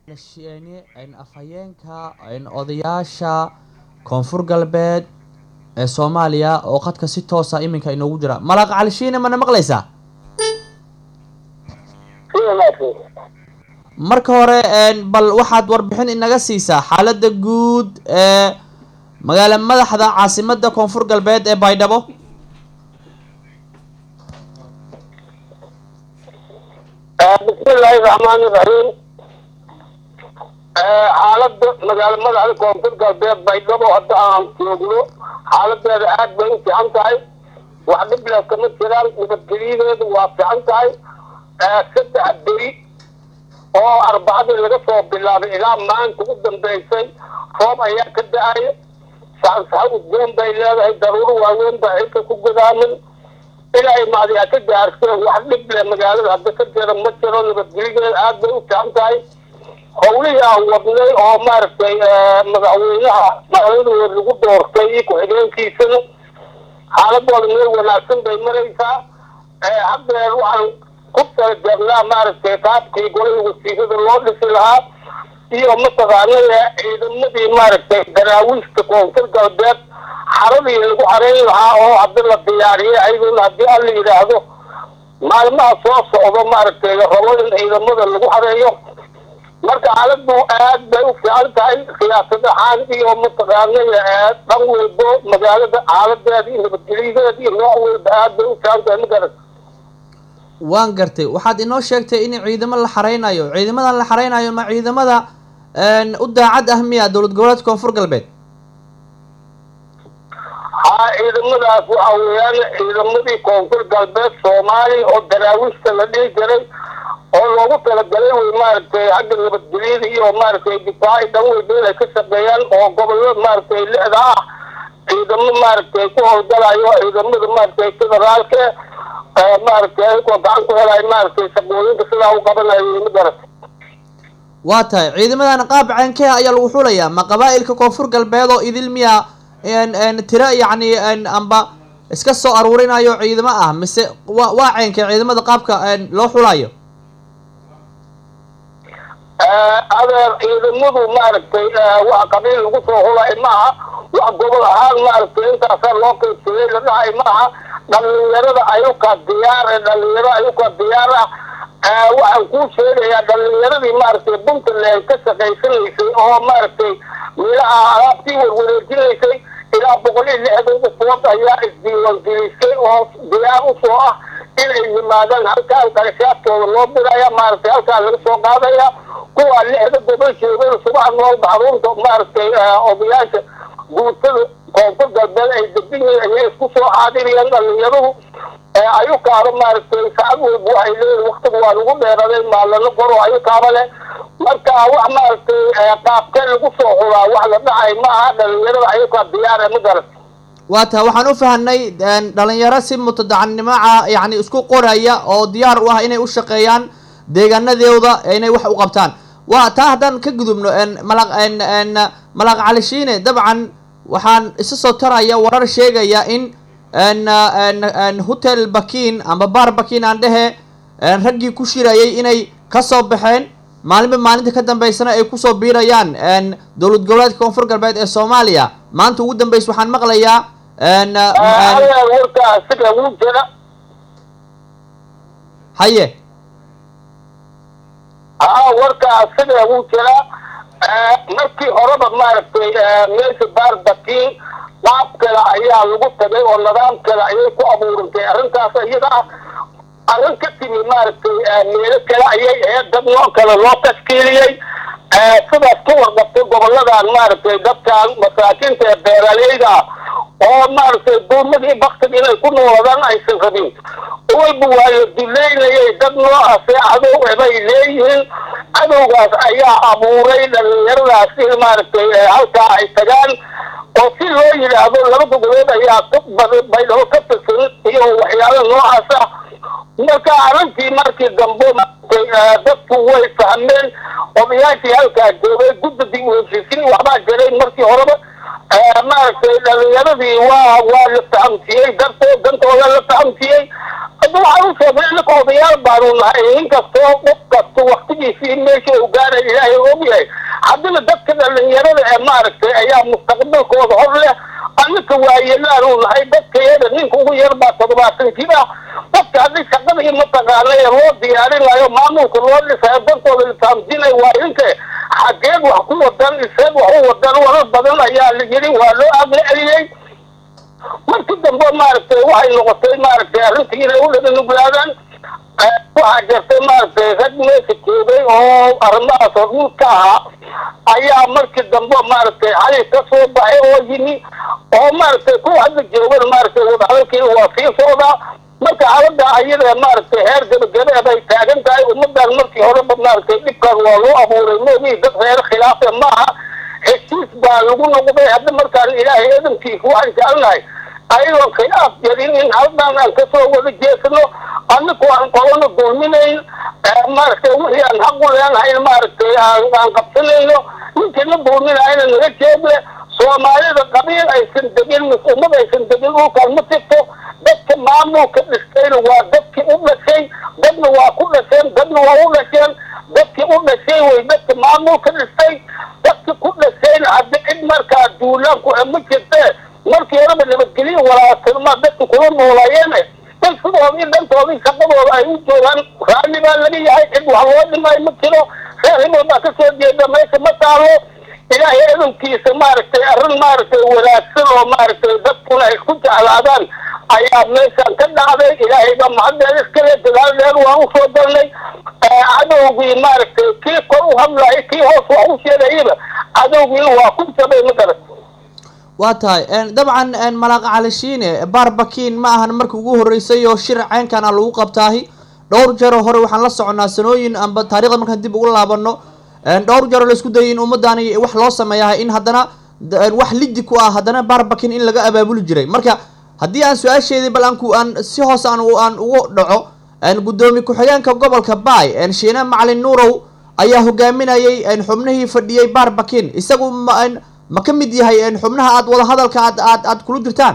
afhayeenka odayaasha koonfur galbeed ee soomaaliya oo khadka si toosa iminka inoogu jira malaaq calishiine mana maqlaysaa marka hore bal waxaad warbixin inaga siisaa xaalada guud ee magaala madaxda caasimada koonfur galbeed ee baydhabo bismillaahi raxmaani raxiim xaalada magaala madaxda koonfur galbeed baydhabo hadda aan joogno xaaladeeda aad bay u fiican tahay wax dhibla kama jiraan nabadgelyadeedu waa fiican tahay saddex beri oo arbacadii laga soo bilaabay ilaa maanta u dambeysay roob ayaa ka da-aya saxansaxo udgoon bay leedahay daruuro waaweyn baa xilka ku godaamin ilaa imaadiyaa ka gaarteen wax dhib leh magaalada hadda ka jira ma jiro nabadgelyadeeda aad bay u fiican tahay howlihii aan wadnay oo maaragtay madaxweynaha madaxweynahood lagu doortay iyo ku-xigeenkiisana xaaladooda meel wanaagsan bay maraysaa haddeer waxaan ku talajeednaa maaragtay qaabkii golihii wasiirada loo dhisi lahaa iyo mataqaanaya ciidamadii maaragtay daraawiishta koonfur galbeed xaradii lagu xareyn lahaa oo haddi la diyaariyay ayaduna haddii alla yidhaahdo maalmaha soo socdo maaragtay rabo in ciidamada lagu xareeyo marka xaaladu aad bay u fiican tahay siyaasad ahaan iyo mataqaanaya dhan walbo magaalada xaaladeeda iyo nabadgelyadeeda iyo nooc walba aad bay u fiican tahay ma garat waan gartay waxaad inoo sheegtay in ciidamo la xareynayo ciidamadan la xareynayo ma ciidamada u daacad ah miya dowlad goboleedka koonfur galbeed haa ciidamadaas waxa weeyaan ciidamadii koonfur galbeed soomaaliya oo daraawiishta la dhihi jiray oo loogu talagalay wey maaragtay xagga nabadgelyada iyo maaragtay difaaci dhan walba inay ka shaqeeyaan oo gobolada maaragtay lixda ah ciidamo maaragtay ku howlgalayo ciidamada maaragtay federaalka maaragtay ayagoo gacan ku helayo maaragtay shaqooyinka sidaa u qabanayo ma garat waa tahay ciidamadan qaab ceenkee ayaa lagu xulayaa ma qabaa-ilka koonfur galbeed oo idil miya tira yacni amba iska soo aruurinayo ciidamo ah mise wa waa ceenkee ciidamada qaabka loo xulayo adeer ciidamadu maaragtay wax qabiil lagu soo hulay maaha wax gobol ahaan maaragtay intaasaa loo qaybsaday la dhahay maaha dhalinyarada ayuka diyaar ee dhalinyaro ayuka diyaar ah waxaan kuu sheegayaa dhalinyaradii maaragtay puntland ka shaqaysanaysay oo maaragtay meelaha alaabtii warwareejinaysay ilaa boqol iyo lixdan ufood ayaa isdiiwaangelisay oo diyaar usoo ah inay yimaadaan halkaan qarashaadkooda loo diraya maaragtay halkaan laga soo qaadaya kuwa lixda gobol sheegada subax noolba xarunta maaragtay odayaasha guutada koonfur galbeed ay degan yihiin ayay isku soo xaadiriyeen dhalinyaradu ayukaaba maaragtay saacad walba waxay leeyihin waktiga waa lagu dheeraday maalano qoro ayukaaba leh marka wax maaragtay qaabkee lagu soo xulaa wax la dhacay maaha dhalinyarada ayukaa diyaara ma garat waa taha waxaan u fahanay dhalinyaro si mutadacannimoca yacni isku qoraya oo diyaar u ah inay u shaqeeyaan deegaanadooda inay wax u qabtaan waa taa haddaan ka gudubno malaq malaaq calishiine dabcan waxaan isa soo taraya warar sheegaya in hotel bakin amba bar bakin aan dhehe raggii ku shirayay inay kasoo baxeen maalinba maalinta ka dambeysana ay kusoo biirayaan dowlad goboleedka koonfur galbeed ee soomaaliya maanta ugu dambeysa waxaan maqlayaa warka asiga wuu jira haye haa warka asiga wuu jiraa markii horeba maaragtay meesha baarbakin qaab kale ayaa lagu tagay oo nidaam kale ayay ku abuurantay arrintaas iyada ah arrin ka timi maaragtay meelo kale ayay ahayd dad noo kale loo tashkiiliyey sidaas ka warqabtay goboladan maaragtay dadkan masaakiinta ee beeraleyda ah oo maaragtay duumadii baktig inay ku nooladaan aysan rabin walba waa la duleynayay dad noocaase cadow bay leeyihiin cadowgaas ayaa abuuray dhalinyaradaas in maaragtay halkaa ay tagaan oo si loo yidhaahdo laba goboleed ayaa baydhabo ka tirsan iyo waxyaala noocaas ah marka arrintii markii dambe maaragtay dadku way fahmeen odayaashii halkaa joogay guddigii uheshiisiin waxbaa jiray markii horeba maaragtay dhalinyaradii waa waa la fahamsiiyey dartoo dantooda la fahamsiiyey hadda waxaan u sheegnay innaka odayaal baanu nahay inkastoo qof kasto waktigiisii meesha uu gaaray ilaahay og yahay haddana dadka dhalinyarada ee maaragtay ayaa mustaqbalkooda hor leh annaka waayeelaanu nahay dadkayada ninka ugu yar baa toddobaatan jir ah dadka haddii shaqadii mataqaana ee loo diyaarinayo maamulka loo dhisayo dadkooda litaamjinay waa inka xageed wax ku wadan iseed wax u wadan warar badan ayaa la yidhi waa loo aqli celiyey markii dambe maaragtay waxay noqotay maaragtay arrintii inay u dhaganuglaadaan waxaa jirtay maaragtay rag meesha joogay oo arrimahaas hormuud ka ahaa ayaa markii dambe maaragtay xali ka soo baxay oo yimi oo maaragtay kuwa hadda joogan maaragtay wadahadalkii waa sii socdaa marka xaalada ayada maaragtay heer gabagabeed ay taagan tahay ummadan markii horeba maaragtay dhibkan waa loo abuuray moogi dad reer khilaafe maaha heshiis baa lagu noqday hadda markaan ilaahay edankiisa waxaan jecelnahay ayadoon khilaaf jarin in haldan aan kasoo wada jeesano annaku aan qolana dulminayn maaragtay wixii aan xaq u leenahayn maaragtay aan qabsanayno ninkina dulminayna naga jeedle soomaalida qabiil aysan degin mis ummad aysan degin dhulkaan ma jirto dadka maamulka dhistayna waa dadkii u dhashay dadna waa ku dhasheen dadna waa u dhasheen dadkii u dhashay way dadka maamulka dhistay dadki ku dhashayna haddi cid markaa duulaanku ma jirtee markii horeba nabadgelyo walaatilma dadka kula noolayeene in sidoodii dhantoodii shaqadooda ay u joogaan raalli baa laga yahay cid wax loo dhimay ma jiro reer hibal baa kasoo jeeda meesha ma taalo ilaahay edankiisa maaragtay arrin maaragtay wanaagsan oo maaragtay dadkuna ay isku jeclaadaan ayaa meeshaan ka dhacday ilaahay baa mahaddeed iskale dadaal dheer waan usoo dalnay cadowgii maaragtay kii kor u hadlayay kii hoos wax u sheegayaba cadowgiina waa ku jabay ma garat waa tahay dabcan malaaqa calishiine baarbakiin ma ahan markii ugu horreysay oo shir caynkan a lagu qabtaahi dhowr jaro hore waxaan la soconaa sanooyin amba taarikhda markaan dib ugu laabano dhowr jaro la isku dayay in ummaddaani wax loo sameeyahay in haddana wax lidi ku ah haddana baarbakin in laga abaabuli jiray marka haddii aan su-aasheedii bal aanku aan si hoos aan aan ugu dhaco guddoomiye ku-xigeenka gobolka baay shiine macalin nuurow ayaa hogaaminayay xubnihii fadhiyey baarbakin isagu ma ma ka mid yahay xubnaha aad wadahadalka aad aad aad kula jirtaan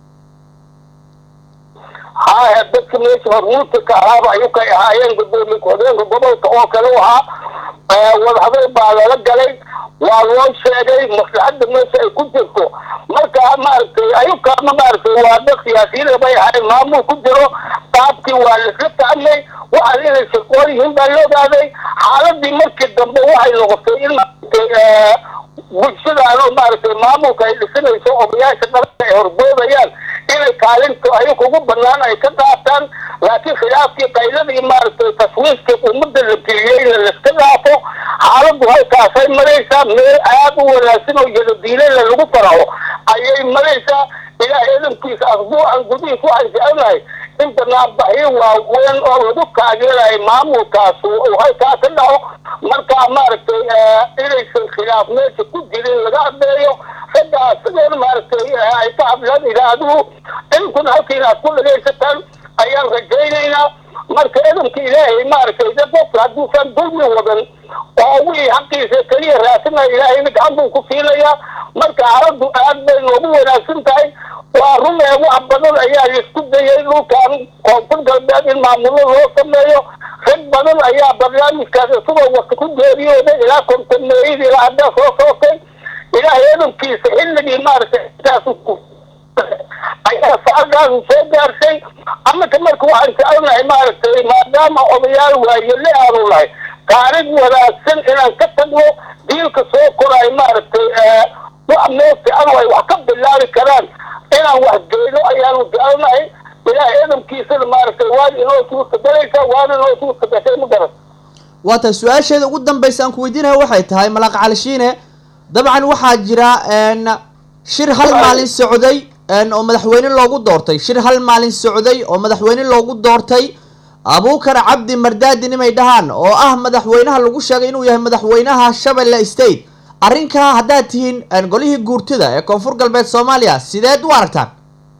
haya dadka meesha hormuudka ka ahaaba ayuu kay ahaayeen guddoomiye ku-xigeenka gobolka oo kale u ahaa wadahadal baa lala galay waa loo sheegay maslaxadda meesha ay ku jirto marka maaragtay ayukaama maaragtay waa dad siyaasiyiin bay ahayn maamul ku jiro qaabkii waa laisla fahmay waxaan inay shaqoon yihiin baa la ogaaday xaaladii markii dambe waxay noqotay in maaragtay bulshadaano maaragtay maamulka ay dhisanayso odayaasha dhalanka ay horboodayaan inay kaalinta ayaga ugu banaan ay ka qaataan laakiin khilaafkii qayladii maaragtay taswiiskii ummadda la geliyeyna laiska dhaafo xaaladdu halkaasay maraysaa meel aad u wanaagsan oo yadadiilena lagu faraxo ayay maraysaa ilaahay edankiisa asbuucan gudihiis waxaan jecelnahay in banaanbaxyo waaweyn oo lagu taageerayo maamulkaas uu halkaa ka dhaco markaa maaragtay inaysan khilaaf meesha ku jirin laga hadleeyo raggaa sideena maaragtay ay ka hadlaan idaaduhu inkuna halkiina aad ku dhagaysataan ayaan rajaynaynaa marka edanka ilaahay maaragtay dad qofka hadduusan dulmi wadan oo wixii xaqiisa keliya raasinaya ilaahayna gacan buu ku siinayaa marka xaaladdu aad bay noogu wanaagsan tahay waa run ee wax badan ayaa laisku dayay dhulkan koonfur galbeed in maamulo loo sameeyo rag badan ayaa barnaamijkaas isagoo wata ku geeriyooday ilaa kontameeyadii ilaa haddaa soo sootay ilaahay edankiisa xilligii maaragtay intaas ayaa sacadaas soo gaarshay annaka marka waxaan jecelnahay maaragtay maadaama odayaal waayele aanu nahay taariikh wanaagsan inaan ka tagno diilka soo koraay maaragtay wax meel fiican ay wax ka bilaabi karaan inaan wax geyno ayaanu jecelnahay ilaahay edamkiisana maaragtay waana inoo suurtagalaysa waana inoo suurtagashay ma garan waa tahay su-aasheeda ugu dambaysa aan ku weydiinaya waxay tahay malaaq calishiine dabcan waxaa jira shir hal maalin socday oo madaxweyne loogu doortay shir hal maalin socday oo madaxweyne loogu doortay abuukar cabdi mardaadin imay dhahaan oo ah madaxweynaha lagu sheegay inuu yahay madaxweynaha shabeelle state arrinkaa haddaad tihiin golihii guurtida ee koonfur galbeed soomaaliya sideed u aragtaan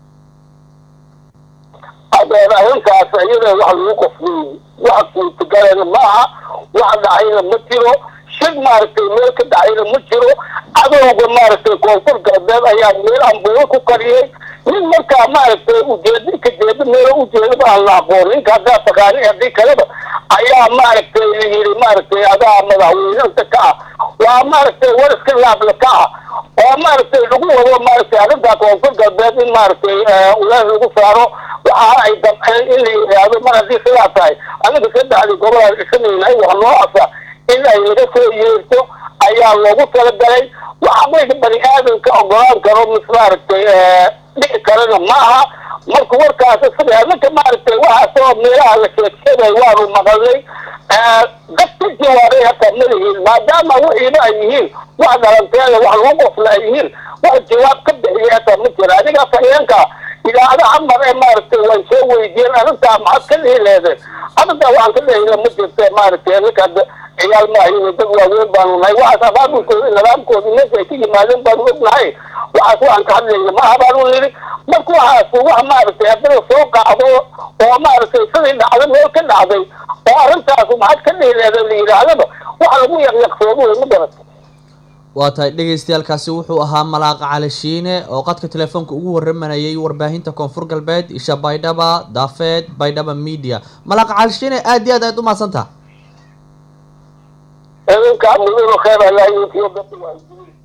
adeer arrintaas iyada wax lagu qofliyey wax suurtagalana maaha wax dhacayna ma jiro shir maaragtay meel ka dhacayna ma jiro cadowga maaragtay koonfur galbeed ayaa meel ambuulo ku kariyey nin markaa maaragtay ujeeda ka jeeda meelo ujeedaba aan la aqoon ninka haddaa taqaani haddii kaleba ayaa maaragtay la yidhi maaragtay adaa madaxweynanta ka ah waa maaragtay war iska laabla ka ah oo maaragtay lagu wado maaragtay arrintaa koonfur galbeed in maaragtay ulees lagu saaro waxa ay damceen in la yidhaahdo mar haddii sidaa tahay aniga saddexdii gobolaan dhisanaynahay wax noocaasa in ay laga soo yeerto ayaa loogu talagalay waxa mayga bani aadamka ogolaan karo mis maaragtay dhici karana ma aha marka warkaas isaga anaka maaragtay waxaasoo meelaha la sheegsheegay waanu maqalnay dad ka jawaabay hataa ma lihiin maadaama wixiiba ay yihiin wax dhalanteeda wax lagu qofla ay yihiin wax jawaab ka bixiyay hataa ma jira adiga afhayeenka idaacadaha mar ee maaragtay way soo weydiiyeen arrintaa maxaad ka dhihi leedeen arrintaa waxaan ka dhihina ma jirta maaragtay ninka ciyaal maahayn dad waaweyn baanu nahay waxaas abaabulkooda nidaamkooda meesha ay ka yimaadeen baanu ognahay waxaas waxaan ka hadlayna maaha baanu yidhi marka waxaas wax maaragtay haddii la soo qacdo oo maaragtay sidii dhacday meel ka dhacday oo arrintaas maxaad ka dhihi leedeen la yidhaahdaba wax lagu yaqyaqsoodo wey ma garata waa tahay dhegaystayaalkaasi wuxuu ahaa malaaqa cali shiine oo qadka telefoonka ugu waramanayay warbaahinta koonfur galbeed isha baydhaba daafeed baydhaba media malaaqa cali shiine aad iyo aad aad u mahadsantaha idinka mudan khayr allah iyo dadka waa